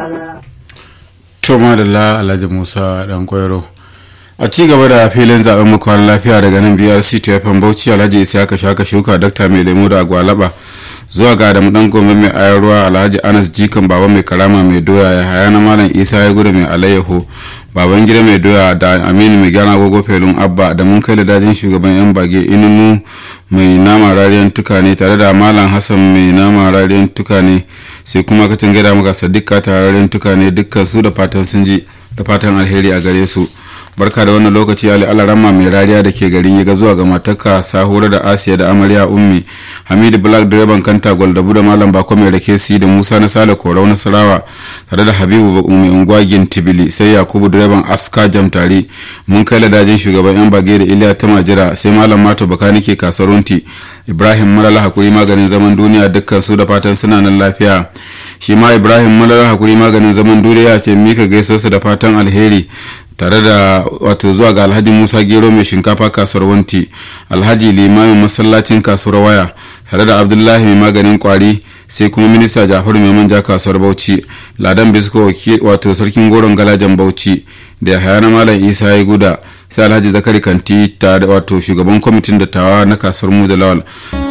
Toma da la Alhaji Musa dan Kwairo. A ci gaba da filin zaben makon lafiya daga nan BRC TFM Bauchi Alhaji Isiyaka Shaka Shuka Dakta Mai Lemu da Agwalaba zuwa ga Adamu dan Gombe mai ayarwa Alhaji Anas Jikan Baba mai karama mai doya ya haya na Malam Isa ya gudu mai alayyaho baban gida mai doya da Aminu mai gana gogo felun Abba da mun kai da dajin shugaban yan bage inunu mai nama rariyan tukane tare da Malam Hassan mai nama rariyan tukane sai kuma katin gada maka Sadiqa tararen tukane dukkan su da fatan sun ji da fatan alheri a gare su. barka da wannan lokaci ali alarama mai rariya da ke garin yaga zuwa ga matarka sahura da asiya da amarya ummi hamidu black direban kanta gwaldabu da malam bako mai rake si da musa na sale korau nasarawa tare da habibu mai unguwa tibili sai yakubu direban aska jam tare mun kai ladajin shugaban yan bage da iliya ta majira sai malam mato bakani ke kasuwarunti ibrahim malala hakuri maganin zaman duniya dukkan su da fatan suna nan lafiya shi ma ibrahim malala hakuri maganin zaman duniya ce mika gaisosa da fatan alheri tare da wato zuwa ga alhaji musa gero mai shinkafa kasuwar wanti alhaji limamin masallacin kasuwar waya tare da abdullahi mai maganin kwari sai kuma minista jafaru mai manja kasuwar bauchi ladan bisko wato sarkin goron galajan bauchi da yahaya na malam isa ya guda sai alhaji zakari kanti tare wato shugaban kwamitin dattawa na kasuwar mu da lawal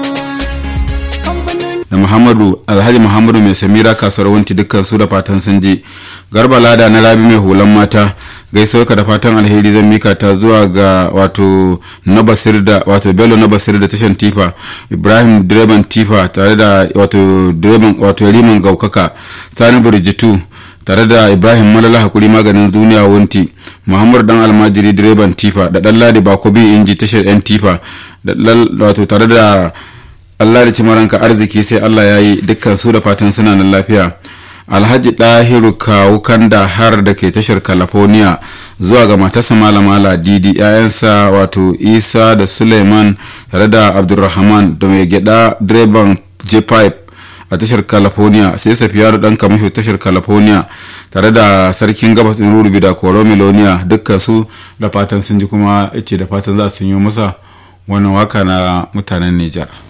da muhammadu alhaji muhammadu mai samira kasuwar wanti dukkan su da fatan sun je garba lada na rabi mai hulan mata gaisuwar ka da fatan alheri zan mika ta zuwa ga wato na basir da wato bello na basir da tashan tifa ibrahim direban tifa tare da wato direban wato riman gaukaka sani burjitu tare da ibrahim malala hakuri maganin duniya wunti muhammadu dan almajiri direban tifa da dan ladi bakobi inji tashar yan tifa da wato tare da allah da cimaranka arziki sai allah ya yi dukkan su da fatan suna nan lafiya alhaji dahiru kawu kanda har da ke tashar california zuwa ga matarsa malama ladidi yayansa wato isa da suleiman tare da abdulrahman da mai gyada direban j-pipe a tashar california sai safiyar dan kamasho tashar california tare da sarkin gabas in rurubi da koro miloniya dukkan su da fatan sun ji kuma ce da fatan za su yi masa wannan waka na mutanen nijar